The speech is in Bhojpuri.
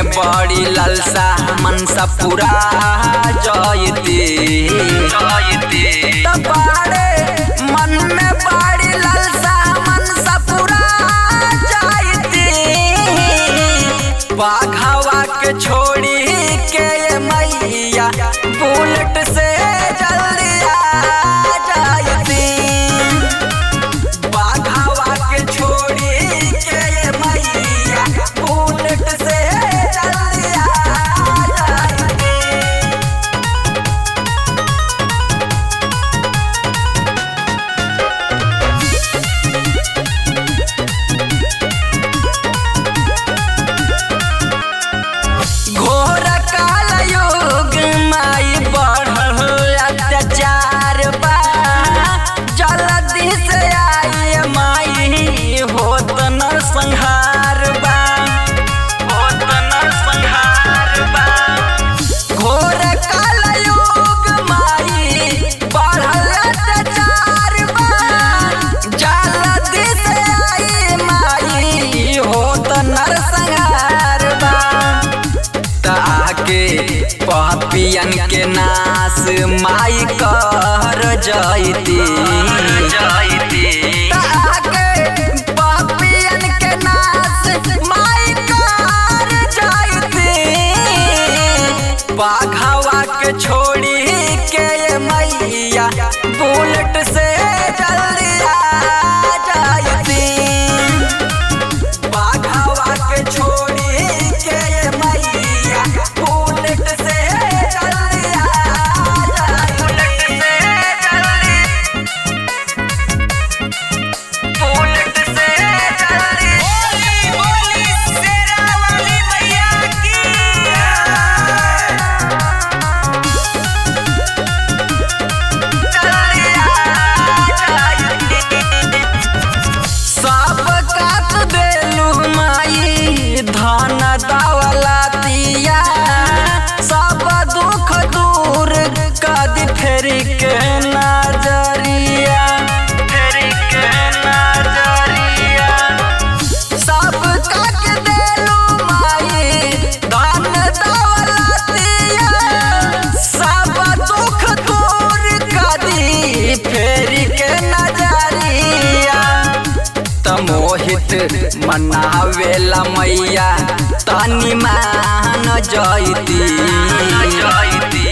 में बड़ी ललसा मनसा पूरा जयती जयती बाड़े मन में बड़ी ललसा मनसा पूरा जयती बाघावा के छोड़ी के ये मैया बुलेट से जल्दी आ जाती बाघावा के छोड़ी के ये मैया बुलेट से जल्दी आ जाती घोर काल युग माई बढ़ल अत्याचार बा जल्दी से आई माई होत न संहार बा होत न संहार बा घोर काल युग माई बढ़ल अत्याचार बा जल्दी से आई माई होत नर संहार बा ताके पापियन के नाश माई कर जयती ताके पापियन के नाश माई कर जयती बाघावा के छोड़ी के ये मैया बुलेट से जल्दी आ जाती बाघावा के छोड़ी के ये मैया बुलेट से जल्दी आ जाए बुलेट से जल्दी बुलेट से जल्दी बोली बोली शेरा वाली मैया की जल्दी आ जाए सब काट देलू माई धन दौलतिया सब दुख दूर कद फेर के नजरिया फेर के नजरिया सब काट देलू माई धन दौलतिया सब दुख दूर कदी फेर के नजरिया त मोहित मनावेला मैया तनी मान जयती